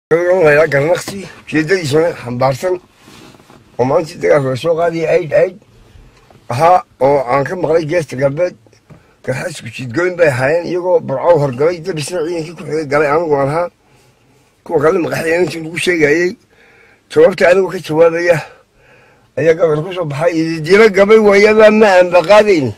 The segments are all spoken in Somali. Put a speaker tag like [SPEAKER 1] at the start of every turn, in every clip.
[SPEAKER 1] la garnaqsi ujeedadiisuna xambaarsan oo maalintii dagaalka soo qaadaya aid aid ahaa oo aan ka maqlay geesta galbeed garxasku jiidgoyn bay ahaayeen iyagoo burcow horgalay dabisna ciidankii ku xigay galay anigu aan ahaa kuwa kale maqaxdeen intii lagu sheegayey jawaabta anigoo ka jawaabaya ayaa gabal ku soo baxay ididiilo gabay waayabaa ma aanbaqaadayn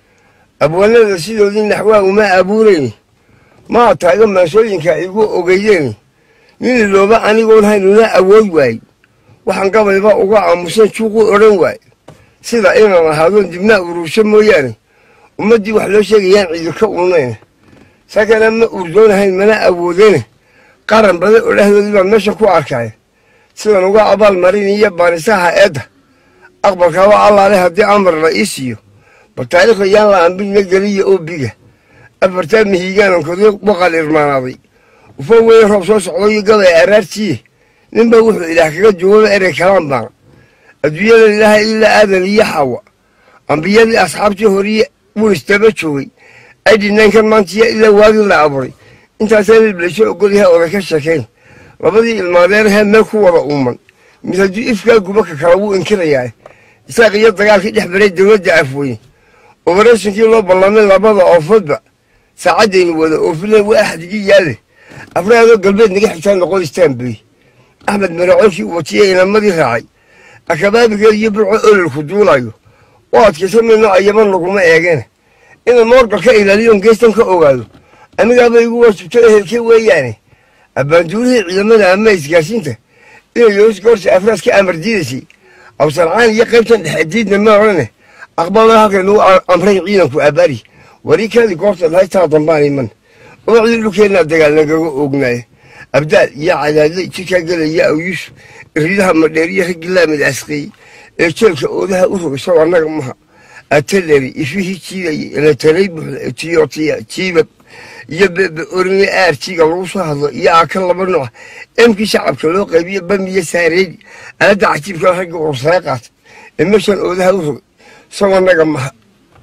[SPEAKER 1] abwaanada sidoodii naxwaa uma abuurayn maa taaga maansooyinka igu ogeydeen nin ilooba anigoon haynuna awood waay waxaan gabayba uga aamusan juuqu odhan waay sida inaan ahaadoon dibnaa urursho mooyaane ummaddii wax loo sheegayaan ciidika unayn sakana ma urdoonahayn mana awoodene qaran badan oo dhexdoodii baan meesha ku arkaya sidan uga abaal mariniyo baanisaha eedda aqbalka waa allaale haddii amar la ii siiyo bal taariikhda yaan la ambidna geliya oo biga afartaa mihiigaanan koday boqal irmaanaaday ufa weyn roob soo socdayo gabay araartiye ninba wuxuu ilaah kaga jawaaba erey kalaan baana adduunyadan ilaahay ilaa aadan iyo xawa ambiyadii asxaabtii horiye wuu istaba joogay aydhinankan maantiya ilaa waagii la abuuray intaasaa liblaysho ogolyahay oday ka sheekayn labadii ilmaadeerahee meel ku wada uuman mid hadduu ifkaa gubaka kala wuu inkirayaa isaaq iyo dagaalkii dhex baray dowladda afweyne obarashinkii loo ballamay labada oofoodba saacaddaynu wada oofina waa axdigii yaale afraadoo galbeed naga xigtaan noqon istaanbey axmed maracoolkii watiye inamadii raacay akabaabigeed iyo burco ololku duulayo oo adkaysa mayno ayaban laguma eegeen inaan moorgal ka ilaaliyoon geestan ka ogaado anigaaba igu waajibto ehelke weeyaane abbaanduurihii ciidamada ama isgaarsiinta inay yoos goorta afraas ka amar diidaysay awsarcaan iyo qaybtan dhexe diidna ma odhane aqbalo halkaynu amray ciidanku abaari warikaadii goorta lahay taa dambaan iman umacdii dhulkeennaa dagaal nagaga oognaaya abdaal iyo cadaadley jidkaa gelaya awyuus iridaha madheeriyo raggilaa midasqeey ee jeelka oodaha u rogay sow annaga maha ateleri ifihii jiidayay eletalay buuxda etiyootiya jiibab iyo bebe orime aarjiga lagu soo hadlo iyo aaka laba nooc emkii shacabka loo qaybiyo bamiyo saareedi aladda cajiibka ragga ursaya qaata ee meeshan oodaha u rogay sow annaga maha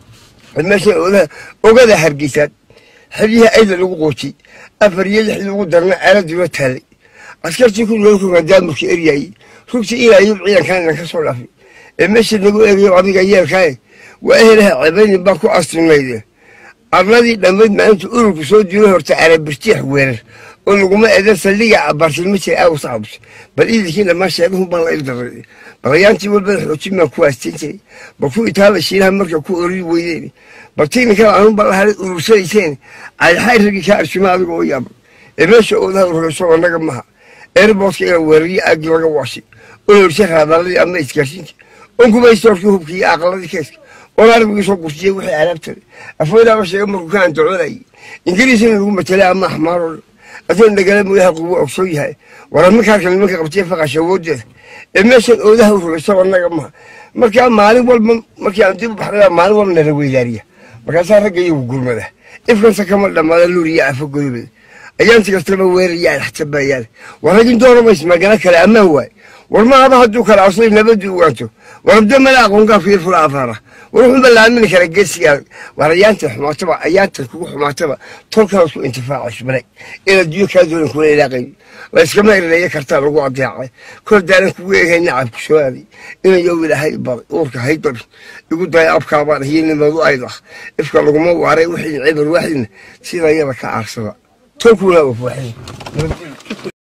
[SPEAKER 1] meeshan oodaha ogada hargeysaad xeryihii ayda lagu qoojiyey afar iyo lix lagu darna aaladula taalay askartii ku lookogan daamurka eryaayey rugta ilaayub ciidankan inan ka soo dhaafay ee meesha nagu eegayo adiga yeelkaaye waa ehelaha cebaynin baa ku astunayde arladii dhammayd maalinta ururku soo dilo horta arabirtiix weerar oo laguma eedan saldhiga abaartilma jira aawus cabus bal iidinkii dhammaan sheegahun baan la ildaray balayaantii walbada xoojin baan ku haastin jiray bal ku itaala shiinaha marka ku oriri weydeen bal tiininkaa anun bal lahaday urursanayseen cadixay raggii kaa arshima adiga oo yaabay ee meesha oodaha ururayso annaga maha eerboodka inaan weerariyo aagii laga waashay oo horshe raadaaladii ama isgaarsiinta on kumaystoorkii hubkii iyo aqaladii keeska oon arbigii soo gurtiyey wixii alaabtale afweynaaba sheega markuu kaan doconayay ingiriisina lagu matelay ama axmaaroo dhan adoon dhagala mooyaha qubu ogsoon yahay waran markaarka nimanka qabtiya faqasha awoodeeda ee meeshan oodaha u rogayso annaga maha markaa maalin walba markii aan dib u baxnaa maalin walba nala weydaariya markaasaa ragga iyagu gurmada ifkansa kama dhammaada luuriya afo godobeda ayaanti kastaba weeraya adxtabayaan war raggin dooramays magana kale ammaan waay war maaba hadduu kala aslay nabadii ugaanto war abdo mala aqoongaa fiir fula afaara war wuxuunba la aamini kara geesigaa war ayaanta xumaataba ayaanta kugu xumaataba tolkaas ku intifaacayso bale in adduunyo kaa doonan kula ilaaqay la iskama erireeya kartaa lagu adeecay kor daalan kugu eegay nacabku soo aaday inayow ilaahay baday uurka haydari igu daya abkaabaan hiyo nimadu aydah ifka laguma waaray wixii cibar waaxidna sida yada ka aarsada tolkuna wafuwaxay